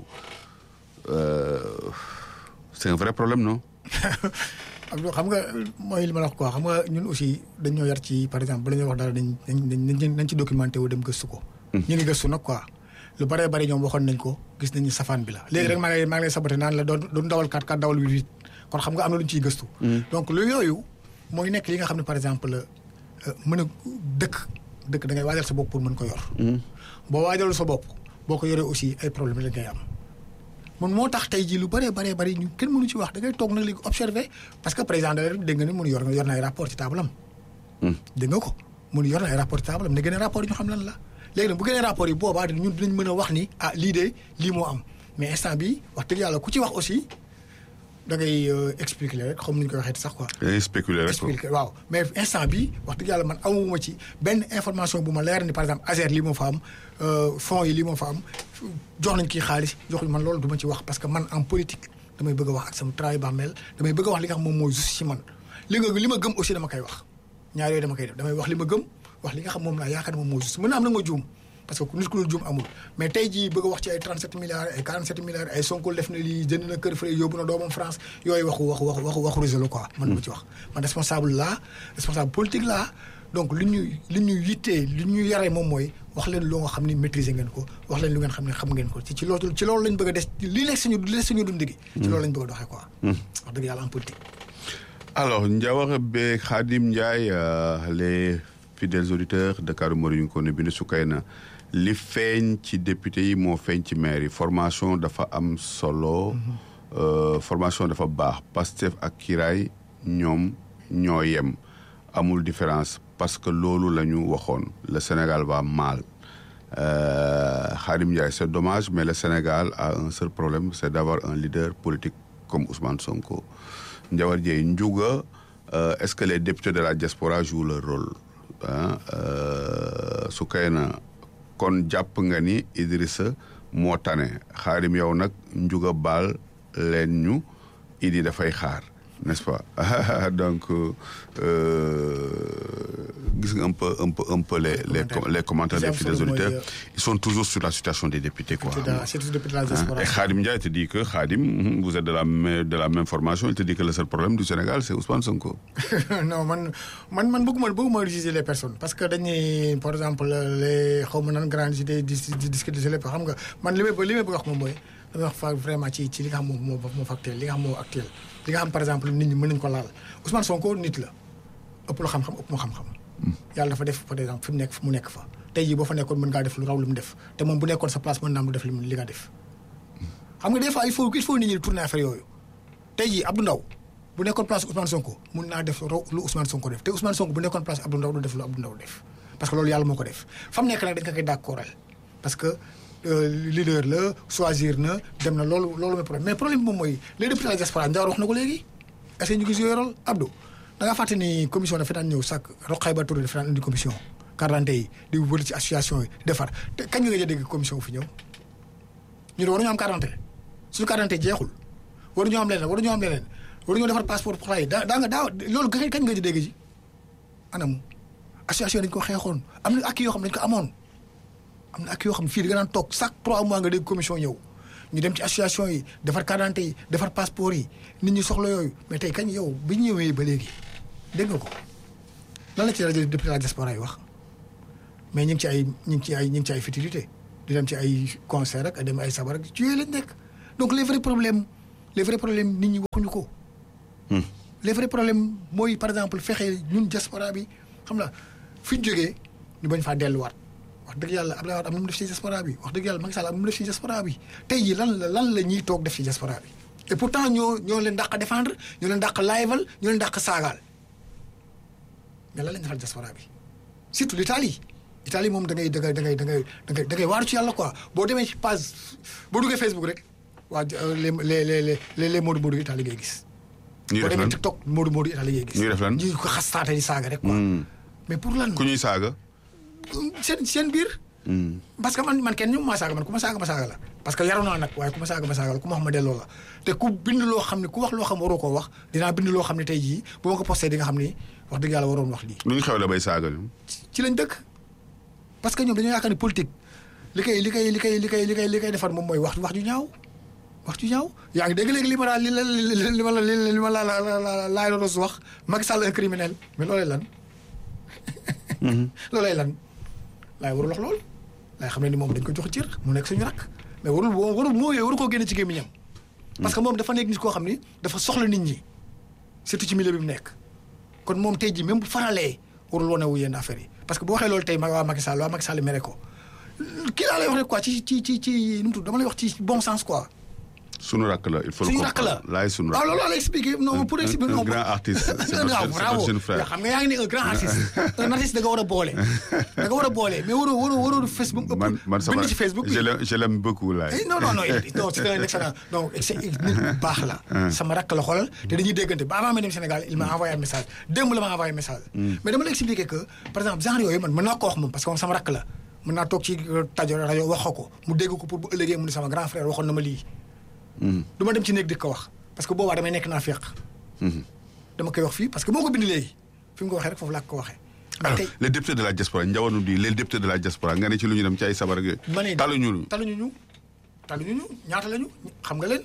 c'est un vrai problème non. Abdou xam nga mooy li ma la wax quoi xam nga ñun aussi dañoo yar ci par exemple bala ñuy wax dara dañ dañ dañ ci documenté wu dem gëstu ko. ñu ngi gëstu nag quoi. lu bëree bëri ñoom waxoon nañ ko gis nañu safaan bi la. léegi rek maa ngi lay maa ngi lay saboté naan la doon doon dawal 4 4 dawal 8 8 kon xam nga am na lu ñu ciy gëstu. donc lu yooyu mooy nekk li nga xam ne par exemple mën a dëkk dëkk da ngay waajal sa bopp pour mën ko yor. boo waajalul sa bopp boo ko yoree aussi ay problème la ngay am. mun moo tax tey jii lu bëree bëree bëri ñu kenn mënu ci wax da ngay toog nag léegi observé parce que président de la République dégg nga ni mun yor yor na ay rapport ci table am. dégg nga ko mun yor na ay rapport ci table am ne gën a rapport yi ñu xam lan la. léegi nag bu génnee rapport yi boobaa ñun dinañ mën a wax ni ah lii de lii moo am mais instant bi wax dëgg yàlla ku ci wax aussi da ngay expliquer rek xam nu ñu koy waxee sax quoi. da ngay spéculer rek expliquer waaw mais instant bi wax dëgg yàlla man amuma ci benn information bu ma leer ni par exemple Azer lii moo fa am fonds yi lii moo fa am jox nañ kii xaalis joxuñ man loolu du ma ci wax parce que man en politique damay bëgg a wax ak sama travail bàmmeel damay bëgg a wax li nga xam moom mooy juste ci man li nga li ma gëm aussi dama koy wax ñaar yooyu dama koy def damay wax li ma gëm. wax li nga xam moom laa yaakaar moom moo juste mën na am na nga juum parce que nit ku dul juum amul mais tey jii bëgg a wax ci ay 37 milliards ay 47 milliards ay Sonko def na lii jënd na kër fële yóbbu na doomam France yooyu waxu waxu waxu waxu waxu réseau la quoi. man ma ci wax man responsable laa responsable politique laa donc li ñu li ñu yittee li ñu yaree moom mooy wax leen loo nga xam ni maîtriser ngeen ko wax leen lu ngeen xam ne xam ngeen ko ci ci loolu ci loolu lañ bëgg a des li nekk suñu li nekk suñu dund gi. ci loolu lañ bëgg a doxee quoi. wax dëgg yàlla en politique. alors Ndiawar be Khadim Ndiaye les. fidèles auditeurs Dakar Mori ñu ko ne bind Soukayna li feeñ ci député yi moo feeñ ci maire yi formation dafa am solo formation dafa baax Pastef ak Kiraay ñoom ñoo yem amul différence parce que loolu la ñu waxoon le Sénégal va mal Khadim Ndiaye c'est dommage mais le Sénégal a un seul problème c'est d'avoir un leader politique comme Ousmane Sonko Ndiawar Dieye Ndiouga est-ce que les députés de la diaspora jouent leur rôle ah su kay na kon jàpp nga ni Idrissa moo tane xaarim yow nag njuga baal leen ñu Idi dafay xaar n'est-ce pas donc gis nga un peu un peu un peu les les les commentaires des fidèles auditeurs ils sont toujours sur la situation des députés quoi. et Khadim Ndiaye te dit que Khadim vous êtes de la de la même formation il te dit que le seul problème du Sénégal c'est Ousmane Sonko. non man man man bëgguma bëgguma juger les personnes parce que dañuy par exemple les xaw ma nan grandes idées di di discuter lépp xam nga man li may li may bëgg wax moom mooy damay wax fa vraiment ci ci li nga xam moom moo moo factuel li nga xam moo actuel li nga xam par exemple nit ñi mën nañu ko laal Ousmane Sonko nit la ëpp la xam-xam ëpp ma xam-xam. yàlla dafa def par exemple fi mu nekk mu nekk fa tey jii boo fa nekkoon mën ngaa def lu raw lu mu def te moom bu nekkoon sa place mën naa am lu def li li nga def xam nga des fois il faut il faut nit ñi tourner affaire yooyu tey jii Abdou Ndaw bu nekkoon place Ousmane Sonko mun naa def raw lu Ousmane Sonko def te Ousmane Sonko bu nekkoon place Abdou Ndaw du def lu Abdou Ndaw def parce que loolu yàlla moo ko def fa mu nekk nag dañ ko koy d'accordal parce que leader la choisir na dem na loolu loolu mooy problème mais problème bi moom mooy les députés de la diaspora Ndiawar wax na ko léegi est-ce que ñu gis yooyu rôle Abdou da ngaa fàtte ni commission dafa daan ñëw sàkk Roqay Ba Touré dafa daan indi commission carte yi di wër ci association yi defar te kañ nga gëj a dégg commission fi ñëw ñu ne waruñoo am carte suñu carte jeexul waruñoo am leneen waruñoo am leneen waruñoo defar passeport pour xale yi daa daa nga daaw loolu kañ nga gëj a dégg ji anam association dañ ko xeexoon am na ak yoo xam dañ ko amoon am na ak yoo xam fii da nga naan toog chaque trois mois nga dégg commission ñëw ñu dem ci association yi defar carte yi defar passeport yi nit ñi soxla yooyu mais tey kañ yow bi ñu ñëwee ba léegi dégg nga ko lan la ci rajo député la diaspora yi wax mais ñu ngi ci ay ñu ngi ci ay ñu ngi ci ay futilité di dem ci ay concert ak dem ay sabar ak ci yooyu lañ nekk donc les vrais problèmes les vrais problèmes nit ñi waxuñu ko. les vrais problèmes mooy par exemple fexe ñun diaspora bi xam nga fi ñu jógee ñu bañ faa delluwaat wax dëgg yàlla Abdoulaye Wade am na mu def ci diaspora bi wax dëgg yàlla Macky Sall am na mu def ci diaspora bi tey jii lan la lan la ñuy toog def ci diaspora bi et pourtant ñoo ñoo leen dàq défendre ñoo leen dàq laayval ñoo leen dàq saagaal mais lan lañ defal diaspora bi surtout l'Italie Italie moom da ngay da ngay da ngay da ngay da ngay da ngay waaru ci yàlla quoi boo demee ci page boo duggee Facebook rek waa les les les les les Modou Modou Italie ngay gis. ñuy boo def demee lan TikTok Modou Modou Italie ngay gis. ñuy def lan ñuy ko xastaate di saaga rek quoi. mais pour lan ku ñuy saaga. seen seen biir. parce que man man kenn ñu ma saaga man ku ma saaga ma saaga la. parce que yaru naa nag waaye ku ma saaga ma saaga la ku ma wax ma delloo la te ku bind loo xam ne ku wax loo xam waroo koo wax dinaa bind loo xam ne tey jii bu ma ko posté di nga xam ni wax dëgg yàlla waroon wax lii. lu ñu xew la bay saaga ñu. ci lañ dëkk parce que ñoom dañoo yaakaar ni politique li koy li koy li koy li koy li koy li koy defar moom mooy wax wax ju ñaaw wax ju ñaaw yaa ngi dégg léegi li ma la li la li ma la li ma la la la laay doon wax Macky Sall un criminel mais loolay lan. loolay lan laay warul wax lool laay xam ne ni moom dañ ko jox cër mu nekk suñu rakk mais warul warul moo yooyu waru koo génne ci gémmiñam parce que moom dafa nekk nit koo xam ni dafa soxla nit ñi surtout ci milieu bi mu nekk kon moom tey jii même bu faralee warul wane wu yenn affaire yi parce que boo waxee loolu tey ma waa Macky Sall waa Macky Sall mere ko kii laa lay wax rek quoi ci ci ci ci nu mu tudd dama lay wax ci bon sens quoi. sunu rakk la il faut le suñu rakk la comprendre laay sunu waaw rakk loolu laa lay expliquer non pour expliquer un non grand artiste c'est non votre- c'est bravo votre jeune frère. yoo xam nga yaa ngi ne un grand artiste un artiste da nga war a boole da nga war a boole mais waroo waroo waroo Facebook ëpp man man sama bind ci Facebook bi je l'aime je l'aime beaucoup laay. Eh, non non non il- non c'est un excellent donc c'est nit bu baax la. sama rakk la xoolal te dañuy déggante ba avant ma dem Sénégal il m'a envoyé un message démb la ma envoyé un message. mais dama la expliquer que par exemple genre yooyu man mën naa ko wax moom parce que moom sama rakk la mën naa toog ci tajo rajo wax ko mu dégg ko pour bu ëllëgee mu ne sama grand frère waxoon na ma lii. du ma dem ci néeg di ko wax parce que boobaa damay nekk naa féq. dama koy wax fii parce que moo ko bind léegi fi mu ko waxee rek foofu laa ko waxee. mais alors tey les députés de la diaspora njawanu di les députés de la diaspora nga ne ci lu ñu dem ci ay sabar ak yooyu. ma ne taluñu ñu. taluñu ñu taluñu ñu ñaata lañu xam nga leen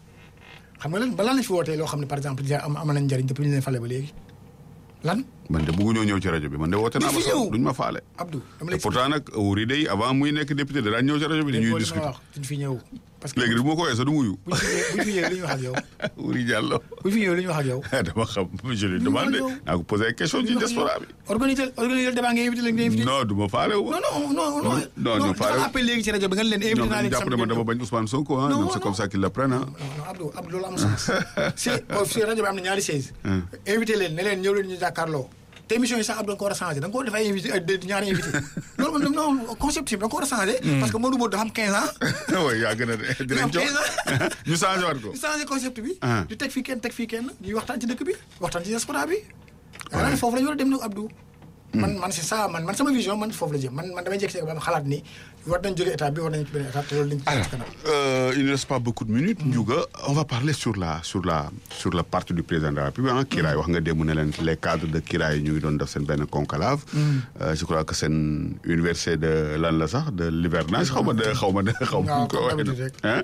xam nga leen ba lan lañ fi wootee loo xam ne par exemple déjà am am nañ njëriñ depuis ñu leen fale ba léegi lan man de bëgguñoo ñëw ci rajo bi man de woote naa Duñ ma fi sax ñëw. duñ ma faale. Abdou dama te lay pourtant nag wuri day avant muy nekk député da daan ñëw ci rajo bi dañuy discuter wax duñ fi ñëw parce que léegi du ma ko weesoo du muyu. buñ fi ñëwee buñ fi ñëwee li ñu wax ak yow wuri Diallo. buñ fi ñëwee li ñu wax ak yow dama xam je lui Duñ demande wax yow. naa ko posé ay question ci diaspora bi. organiser organiser débat nga invité leen nga invité non du ma faale wu. non non non non non, non, dafa faale- appel léegi ci rajo bi nga leen invité ñoom naa dañu leen jàpp ne man dama bañ Ousmane Sonko ah Non, ñoom c'est comme non. ça qu'ils le prennent ah. non non Abdou Abdou loolu amul sens si si rajo bi am na ñaari chaise invité leen ne leen ñëw leen ñu jàkkaarloo te émission yi sax Abdou da nga ko war a changé da nga ko war a def ay invité ay deux- ñaari invité loolu moom non concept bi da nga ko war a changé parce que Modou Modou dafa am 15 ans oui yaa gën a de dinañ jox ñu changé waat ko. ñu changé concept bi Ah. di teg fii kenn teg fii kenn ñuy waxtaan ci dëkk bi waxtaan ci diaspora bi waaw ne foofu la ñu war a dem nag Abdou man man c'est ça man man sama vision man foofu la jëm man man damay jékki-jékki ba am xalaat ni war nañ jóge état bi war nañ ci beneen état te loolu lañ ci Alors, kanam euh, il ne reste pas beaucoup de minutes. Ndiouga, on va parler sur la sur la sur la partie du président de la République. ah Kiraay wax nga démb ne leen les cadres de Kiraay ñu ngi doon def seen benn conclave. Euh, je crois que seen université de lan la sax de l'hivernage xaw ma de xaw ma de xaw ma. waaw, nu ñu ko comme waxee d'habitude noonu. rek. Hein?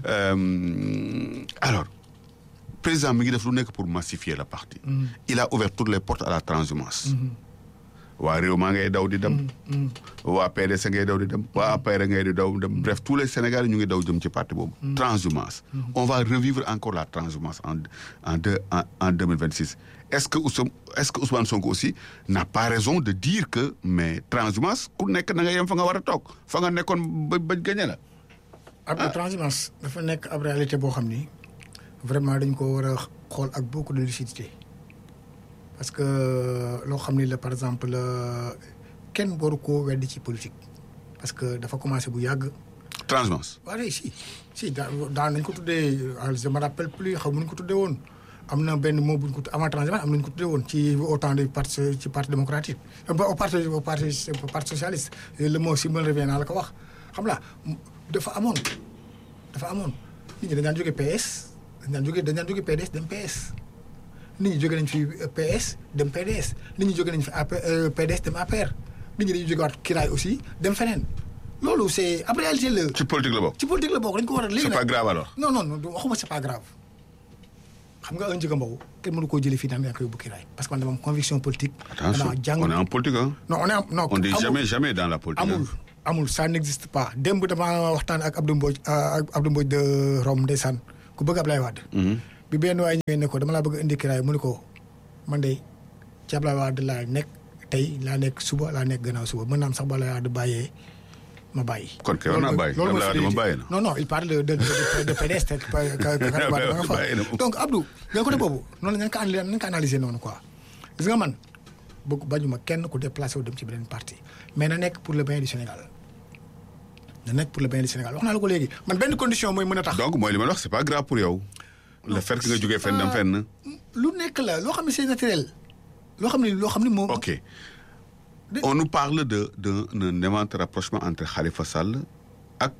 Euh, alors président mi ngi def lu nekk pour massifier le parti. il a ouvert toutes les portes à la transhumance. waa réew maa ngay daw di dem. waa PDS ngay daw di dem waa APR ngay di daw dem bref tous les Sénégalais ñu ngi daw jëm ci parti boobu. transhumance. on va revivre encore la transhumance en en deux en en deux mille vingt six est-ce que Ousmane est-ce que Ousmane Sonko aussi n'a pas raison de dire que mais transhumance ku nekk na nga yem fa nga war a toog fa nga nekkoon ba ba gagné la. ab transhumance dafa nekk ab réalité boo xam ni vraiment dañ ko war a xool ak beaucoup de lucidité parce que loo xam ni la par exemple kenn waru koo weddi ci politique parce que dafa commencé bu yàgg transhumance. waaye si si daa daan nañ ko tuddee je me rappelle plus xaw ma nu ñu ko tuddee woon am na benn mot bu ñu ko avant transhumance am nañu ko tuddee woon ci au temps du parti ci parti démocratique au parti au parti au parti socialiste le mot si me revient naa la ko wax xam la dafa amoon dafa amoon nit ñi dañ daan jóge PS dañ daan jóge dañ daan jóge PDS dem PS nit ñi jóge nañ fi PS dem PDS nit ñi jóge nañ fi AP PDS dem APR nit ñi dañuy jóge waat kiraay aussi dem feneen loolu c'est ab réalité la ci politique la bokk. ci politique la bokk dañ ko war a léegi c'est nag pas grave alors. non non non waxuma c'est pas grave xam nga un Ndiouga Mbow kenn mënu koo jëlee fii naan yaa koy yóbbu Kiraay parce que man dama am conviction politique. Attention, dama jàng on est en politique, hein. non on est en- non On dit amul- jamais, jamais dans la politique. amul hein. amul ça n'existe pas démb dama waxtaan ak Abdou Mbodj ak Abdou Mbodj de Rome ndeysaan ku bëgg Ablaye Wade. bi benn waay ñëwee ne ko dama laa bëgg a indi Kiraay mu ne ko man de ci Ablaye Wade laa nekk tey laa nekk suba laa nekk gannaaw suba mën naa am sax ba Ablaye Wade bàyyee ma bàyyi. Kon kay war naa bàyyi. loolu mooy Ablaye Wade ma fidélité. bàyyi na. non non il parle de de de de PDS te ka ka ka Karim Wade ba nga fa. Bàyyi na. donc Abdou nga côté boobu noonu la ñu ko analyser nañu ko analyser noonu quoi gis nga man bëgg bañuma kenn ku déplacé wu dem ci beneen parti mais na nekk pour le bien du Sénégal na nekk pour le bien du Sénégal wax naa la ko léegi man benn condition mooy mën a tax. donc mooy li ma la wax c'est pas grave pour yow. le fait que nga jógee fenn dem fenn. lu nekk la loo xam ne c'est naturel loo xam ne loo xam ne moom. ok on nous parle de d'un d'un éventuel rapprochement entre Khalifa Sall ak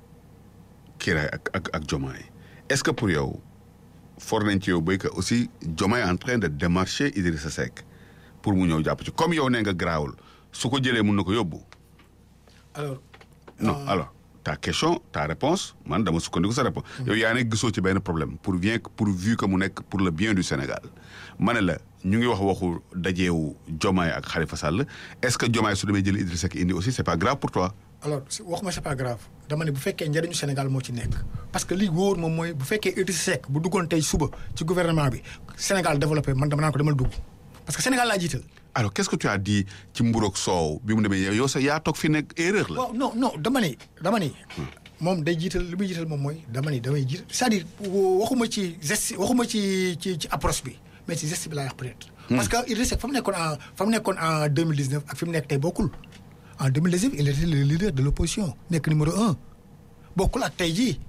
Kiraay ak ak ak Diomaye est-ce que pour yow for nañ ci yow béy que aussi Diomaye est en train de démarcher Idrissa Seck pour mu ñëw jàpp ci comme yow nee nga garaawul su ko jëlee mun na ko yóbbu. alors. non alors ta question ta réponse man dama sukkandiku sa réponse yow yaa ne gisoo ci benn problème pour bien pourvu que mu nekk pour le bien du Sénégal ma ne la ñu ngi wax waxu dajeewu Diomaye ak Khalifa Sall est-ce que Diomaye su demee jël Idrissa Seck indi aussi c'est pas grave pour toi alors si- waxuma c'est pas grave dama ne bu fekkee njëriñu Sénégal moo ci nekk parce que li wóor moom mooy bu fekkee Idrissa Seck bu duggoon tey suba ci gouvernement bi Sénégal développé man dama naan ko demal dugg parce que Sénégal laa jiital. alors qu'est-ce que tu as dit ci mburoog soow bi mu demee yow yow sa yaa toog fi nekk erreur la waaw non non dama ni dama ni moom day jiital li muy jiital moom mooy dama ni damay jiital c'est-à-dire wo- waxuma ci geste waxuma ci ci ci approche bi mais ci geste bi laa wax peut-être. parce que Idrissa Seck fa mu nekkoon en fa mu nekkoon en 2019 ak fi mu nekk tey bokkul en 2019 il était le leader de l'opposition nekk numéro un bokkul ak tey jii.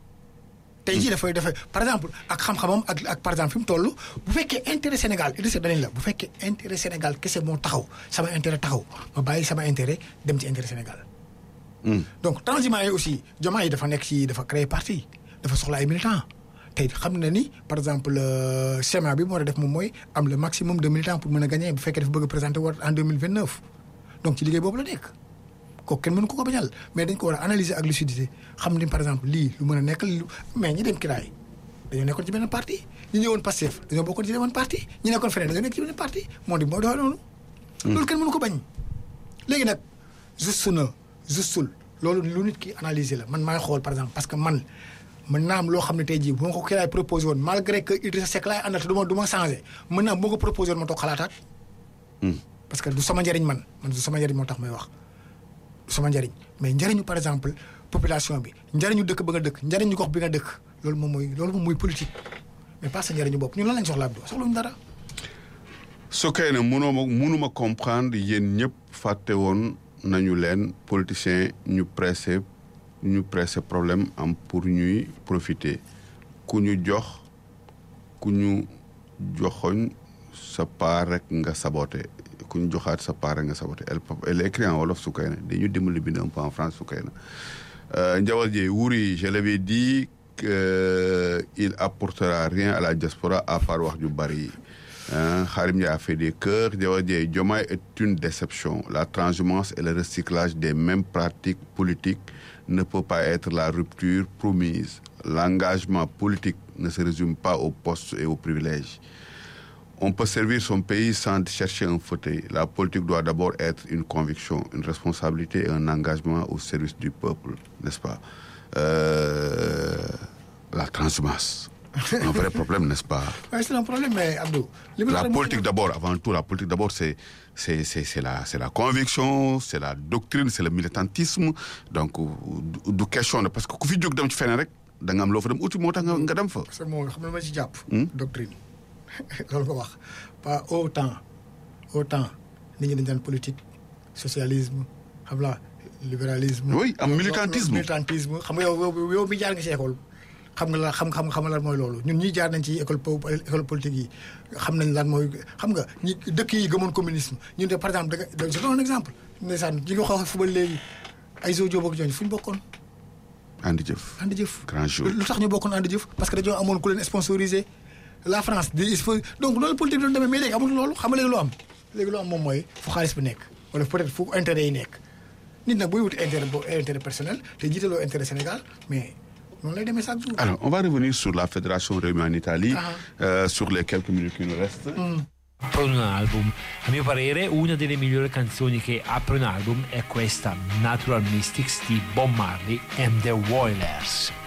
tey jii dafay dafay par exemple ak xam-xamam ak ak par exemple fi mu toll bu fekkee intérêt Sénégal Idrissa danañ la bu fekkee intérêt Sénégal kese moo taxaw sama intérêt taxaw ma bàyyi sama intérêt dem ci intérêt Sénégal. donc transhumant yi aussi Diomaye yi dafa nekk ci dafa créer parti dafa soxla ay militants tey xam na ni par exemple euh, schéma bi mu war a def moom mooy am le maximum de militants pour mën a gagner bu fekkee dafa bëgg a présenter war en 2029 donc ci liggéey boobu la nekk kooku kenn mënu ko ko bañal mais dañ ko war a analyser ak lucidité xam ni par exemple lii lu mën a nekk lu mais ñi dem kiraay dañoo nekkoon ci beneen parti ñi ñëwoon Pastef dañoo bokkoon ci beneen parti ñi nekkoon feneen dañoo nekk ci beneen parti moo di moo doxee noonu loolu kenn mënu ko bañ léegi nag juste na justul loolu lu nit ki analyser la man maay xool par exemple parce que man mën naa am loo xam ne tey jii bu ma ko kiraay proposé woon malgré que Idrissa Seck laay àndal te du ma du ma changé mën naa bu ma ko proposé woon ma toog xalaataat parce que du sama njëriñ man man du sama njëriñ moo tax may wax du sama njëriñ mais njëriñu par exemple population bi njëriñu dëkk ba nga dëkk njëriñu gox bi nga dëkk loolu moom mooy loolu moom mooy politique mais pas sa njëriñu bopp ñun lan lañ soxla Abdou soxlawuñu dara. su kay ne mënoo ma mënuma comprendre yéen ñëpp fàtte woon nañu leen politiciens ñu pressé ñu pressé problème am pour ñuy profiter ku ñu jox ku ñu joxoñ sa part rek nga saboté ku ñu joxaat sa part rek nga saboté elle elle écrit en wolof su kay ne dañu dimbali bind un peu en France su kay na Ndiawar Dieye Wuri je l'avais dit que il apportera rien à la diaspora à part wax ju bari Khadim Ndiaye a fait des cœurs Ndiawar Dieye Diomaye est une déception la transhumance et le recyclage des mêmes pratiques politiques ne peut pas être la rupture promise l'engagement politique ne se résume pas aux postes et aux privilèges on peut servir son pays sans chercher un fauteuil. La politique doit d'abord être une conviction, une responsabilité et un engagement au service du peuple, n'est-ce pas euh, La transhumance. Un vrai problème, n'est-ce pas Ouais, c'est un problème, mais Abdou. La politique d'abord, avant tout, la politique d'abord, c'est c'est c'est c'est la c'est la conviction, c'est la doctrine, c'est le militantisme. Donc du du question ne parce que ku fi jóg dem ci feneen rek da nga am loo fa dem uti moo tax nga nga dem fa. parce que moo xam ne ma ci jàpp. doctrine loolu nga wax pas autant autant nit ñi dañu daan politique socialisme xam la libéralisme. Oui, am militantisme. militantisme xam nga yow yow yow mi jaar nga ci école. xam nga la xam xam xam lan mooy loolu ñun ñii jaar nañ ci école po école politique yi xam nañ lan mooy xam nga ñi dëkk yi gëmoon communisme ñun de par exemple da nga je donne un exemple. ndeysaan ñi nga wax fu ba léegi ay zoo jóob ak ñooñu fu ñu bokkoon. andi jëf. andi jëf Grand jour. lu tax ñu bokkoon andi jëf parce que dañoo amoon ku leen sponsorisé la France di il faut donc loolu politique doon demee mais léegi amul loolu xam nga léegi lu am léegi lu am moom mooy fu xaalis bi nekk wala peut-être fu intérêt yi nekk nit nag booy wuti intérêt bo intérêt personnel te jiitaloo intérêt Sénégal mais noonu lay demee chaque jour. Alors, on va revenir sur la fédération réunie en Italie, Ah. euh, sur les quelques minutes qui nous restent. apre un album. A mio parere, una delle migliori canzoni che apre un album è questa Natural Mystics di Bob Marley and the Wailers.